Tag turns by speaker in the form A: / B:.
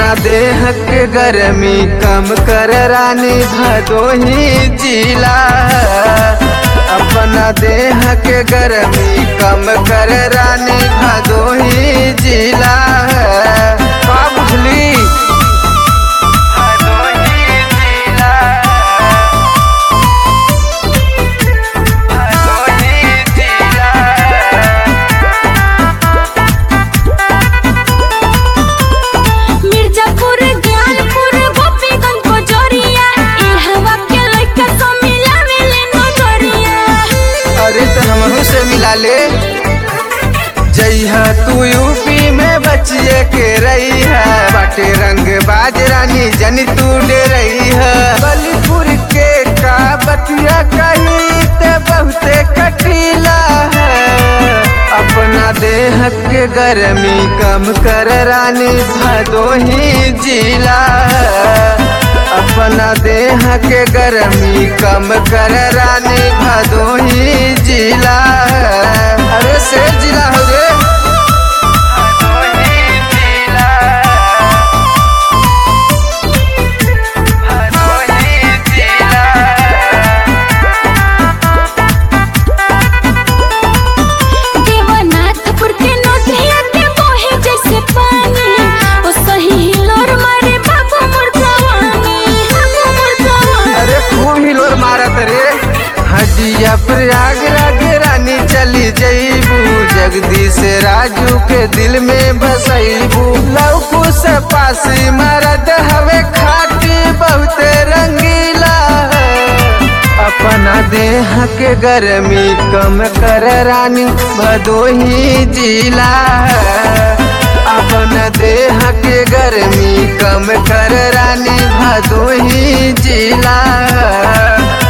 A: देह के गर्मी कम कर रानी भदोही जिला अपना देह के गर्मी कम कर रानी भदोही जिला का बुझली भदोही जिला भदोही जिला
B: मिर्जापुर ज्ञानपुर गोपीगंज कोचोरिया ई हवा के लइका सब मिलावेले नोटरिया
A: अरे तो हमहू से मिला ले जइहा तू यूपी में बचिए के रही है बाटे रंग बाज रानी जनी तू डे रही है बलीपुर के का बतिया कही ते बहुते कटीला है अपना देह के गर्मी कम कर रानी भदोही जिला अपना देह के गर्मी कम कर रानी भदोही जिला अरे से जिला हो रे भदोही जिला भदोही जिला
B: देवनाथपुर के नदिया के बहे जैसे पानी ओ सही हिलोर मारे बाबू मोर जवानी बाबू मोर जवानी
A: अरे खूब हिलोर मारत रे हजिया प्रयागराज रानी चली जईबू जगदीश राजू के दिल में बसईबू लौकू से पासी मरद हवे खाटी बहुते रंगीला अपना देह के गर्मी कम कर रानी भदोही जिला अपना देह के गर्मी कम कर रानी भदोही जिला